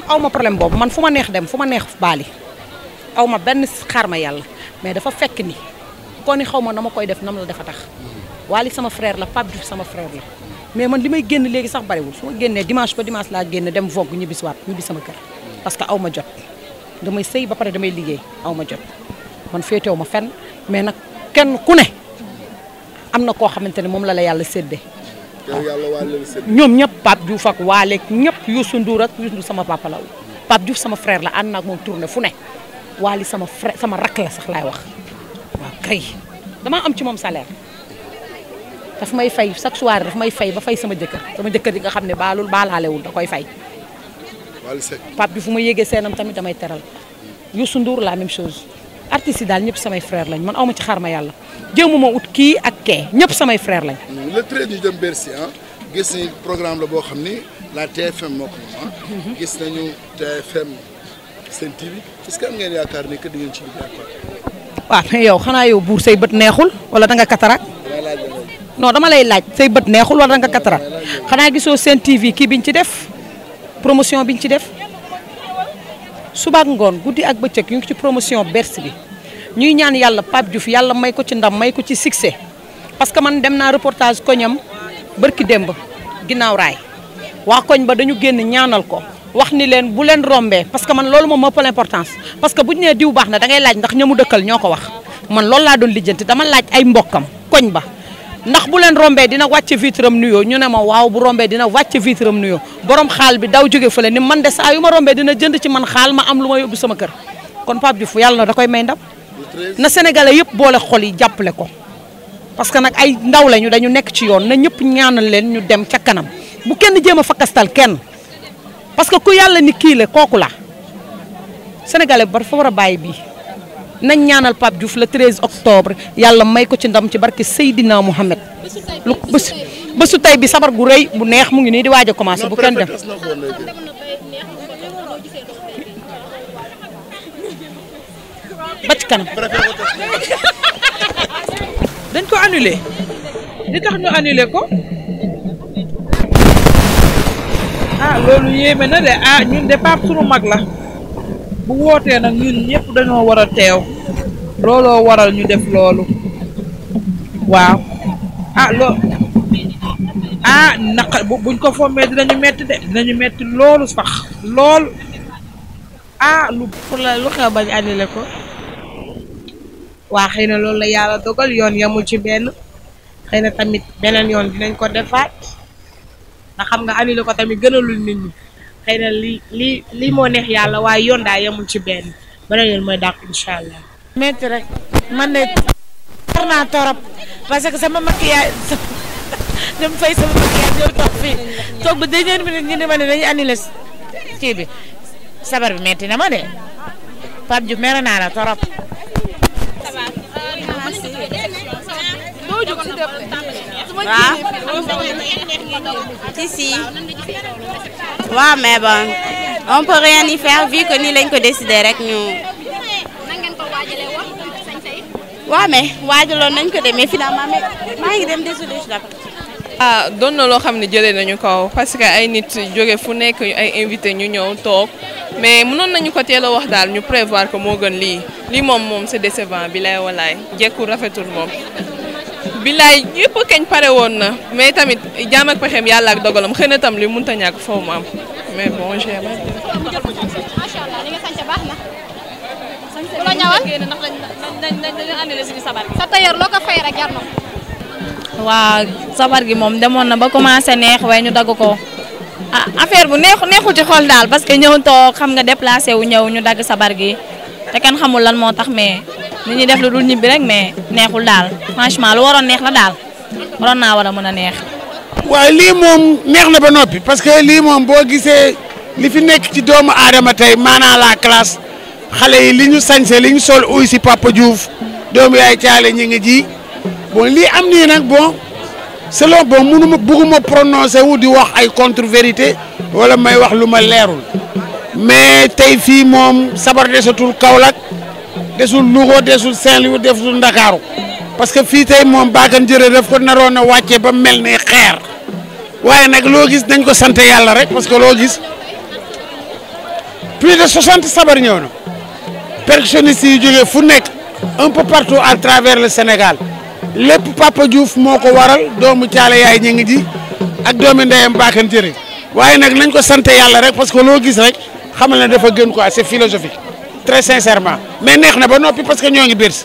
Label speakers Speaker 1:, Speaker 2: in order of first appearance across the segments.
Speaker 1: aw ma problème boobu man fu ma neex dem fu ma neex baali aw ma benn xaar ma yàlla mais dafa fekk ni kon ni xaw ma na ma koy def nam la dafa tax Wally sama frère la Pape Diouf sama frère la mais man li may génn léegi sax bariwul su ma génnee dimanche ba dimanche laa génn dem vogue ñibbi si waat ñibbi sama kër parce que aw ma jot damay sëy ba pare damay liggéey aw ma jot man féetewu ma fenn mais nag kenn ku ne am na koo xamante ne moom la la yàlla séddee
Speaker 2: yow yàlla Wally la sëdd
Speaker 1: ñoom ñëpp Pape Diouf ak Waale ak ñëpp Youssou Ndour ak Youssou Ndour sama papa la Pape Diouf sama frère la ànd naa ak moom tourné fu ne Waly sama frère sama rakk la sax laay wax waaw kay damaa am ci moom salaire daf may fay chaque soir daf may fay ba fay sama jëkkër sama jëkkër yi nga xam ne baalul baalaalewul da koy fay
Speaker 2: Wally Seck
Speaker 1: Pape Diouf fu ma yégee seenam tamit damay teral Youssou Ndour la même chose artistes yi daal ñëpp samay frère lañ man awma ci xaar ma yàlla jéemuma ut kii ak kee ñëpp samay frère lañ
Speaker 2: le treize ñu dem Bercy ah gis ni programme la boo xam ni la TFM moo ko moom ah gis nañu TFM Sen TV est-ce que am ngeen yaakaar ni que di ngeen ci liggéey ak quoi
Speaker 1: waaw mais yow xanaa yow buur say bët neexul wala da nga katarak
Speaker 2: damay laaj la loolu
Speaker 1: non dama lay laaj say bët neexul wala da nga katarak xanaa gisoo seen TV kii biñ ci def promotion biñ ci def suba ak ngoon guddi ak bëccëg ñu ngi ci promotion Bercy bi ñuy ñaan yàlla Pape Diouf yàlla may ko ci ndam may ko ci succès parce que man dem naa reportage koñam bërki démb ginnaaw raay waa koñ ba dañu génn ñaanal ko wax ni leen bu leen rombee parce que man loolu moom moo ëppal importance parce que bu ñu nee diw baax na da ngay laaj ndax ñamu dëkkal ñoo ko wax man loolu laa doon lijjanti dama laaj ay mbokkam koñ ba ndax bu leen rombee dina wàcce vitre am nuyoo ñu ne ma waaw bu rombee dina wàcce vitre am nuyoo borom xaal bi daw jóge fële ni man de saa yu ma rombee dina jënd ci man xaal ma am lu ma yóbbu sama kër kon Pape Diouf yàlla na da koy may ndam
Speaker 2: le treize
Speaker 1: na sénégalais yëpp boole xol yi jàppale ko parce que nag ay ndaw lañu dañu nekk ci yoon na ñëpp ñaanal leen ñu dem ca kanam bu kenn jéem a fakkastal kenn parce que ku yàlla ni kii la kooku la sénégalais ba dafa war a bàyyi bii nañ ñaanal Pape Diouf le 13 octobre yàlla may ko ci ndam ci barke Seydina Mohamed lu bés bésu tey bi sabar gu rëy bu neex mu ngi nii di waaj a commencé bu kenn dem
Speaker 2: préfet na ko léegi
Speaker 1: ba ci kanam
Speaker 2: préfet ko tas
Speaker 3: dañ ko annulé li tax ñu annulé ko ah loolu yéeme na de ah ñun de Pape sunu mag la bu wootee nag ñun ñëpp dañoo war a teew looloo waral ñu def loolu waaw ah loo ah naqa bu buñ ko fommee dinañu metti de dinañu metti loolu sax lool ah lu
Speaker 4: pour la lu xew bañ annulé ko waa xëy na loolu la yàlla dogal yoon yamul ci benn xëy na tamit beneen yoon dinañ ko defaat ndax xam nga annulé ko tamit gënalul nit ñi xëy na li li lii moo neex yàlla waaye yoon daa yamul ci benn beneen yoon mooy dàq incha allah.
Speaker 5: metti rek man de war naa torop parce que sama maquillage dem fay sama maquillage ñëw toog fii toog ba dernière minute ñu ne ma ne dañuy annulé kii bi sabar bi metti na ma de Pape Diouf mere naa la torop
Speaker 6: waaw si si waaw mais bon on peut rien y faire vu que nii lañ ko décider rek ñu waaw mais waajaloon nañ ko de mais finalement mais maa ngi dem désolé je l'appelle.
Speaker 7: ah doon na loo xam ne jëlee nañu kaw parce que ay nit jóge fu nekk ay invité ñu ñëw toog mais mënoon nañu ko teel a wax daal ñu prévoir ko moo gën lii lii moom moom c'est décevant bilaay walaay jekkul rafetul moom. bilaay yëpp kañ pare woon na mais tamit jaam ak pexeem yàlla ak dogalam xëy na tam li mënut a ñàkk foofu mu am mais bon j'ai
Speaker 8: macha allah li nga sànce baax na. ku la ñawal ndax dañ dañ dañu annulé suñu sabar sa tailleur loo ko fay rek jar na ko.
Speaker 9: waa sabar gi moom demoon na ba commencé neex waaye ñu dagg ko ah affaire bu neexu neexul ci xol daal parce que ñëw toog xam nga déplacé wu ñëw ñu dagg sabar gi te kenn xamul lan moo tax mais nit ñi def lu dul ñibbi rek mais neexul daal franchement lu waroon neex la daal waroon naa war a mën a neex.
Speaker 10: waaye lii moom neex na ba noppi parce que lii moom boo gisee li fi nekk ci doomu aadama tey maanaa la classe xale yi li ñu sañse li ñu sol uy si Papa Diouf doomu yaay caale ñi ngi ji bon lii am nii nag bon selon bon mënuma bëgguma prononcé wu di wax ay contre vérité wala may wax lu ma leerul mais tey fii moom sabar desatul Kaolack desul Louga desul Saint-Louis desul Ndakaaru parce que fii tey moom baakan jërë daf ko naroon a wàccee ba mel ni xeer waaye nag loo gis dañ ko sant yàlla rek parce que loo gis plus de 60 sabar ñëw na percussionniste yi jógee fu nekk un peu partout à travers le Sénégal lépp Papa Diouf moo ko waral doomu caale yaay ñi ngi ji ak doomi ndeyam baakan jëriñ waaye nag nañ ko sant yàlla rek parce que loo gis rek xamal ne dafa gën quoi c'est philosophique très sincèrement mais neex na ba noppi parce que ñoo ngi biir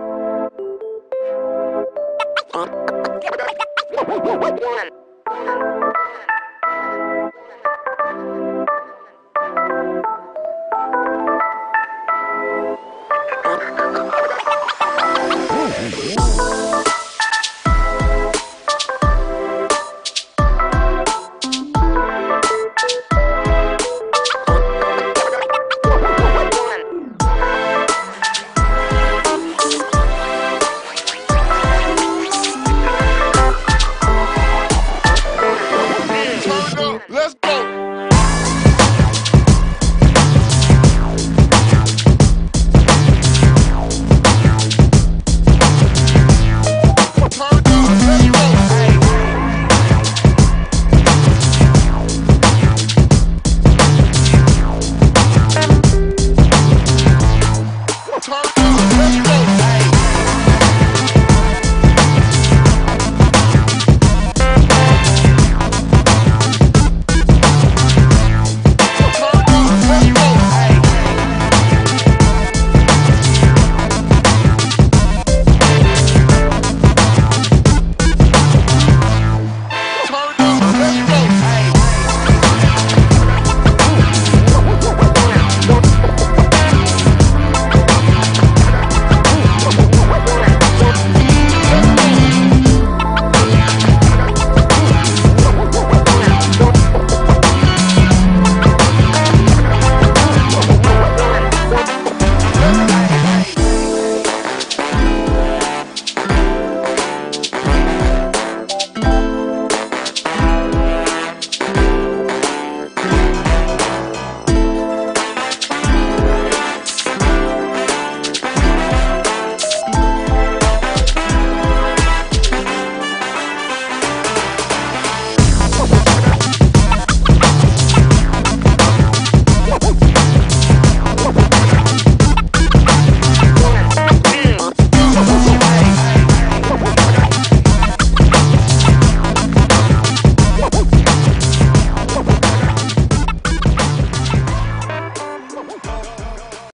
Speaker 11: One.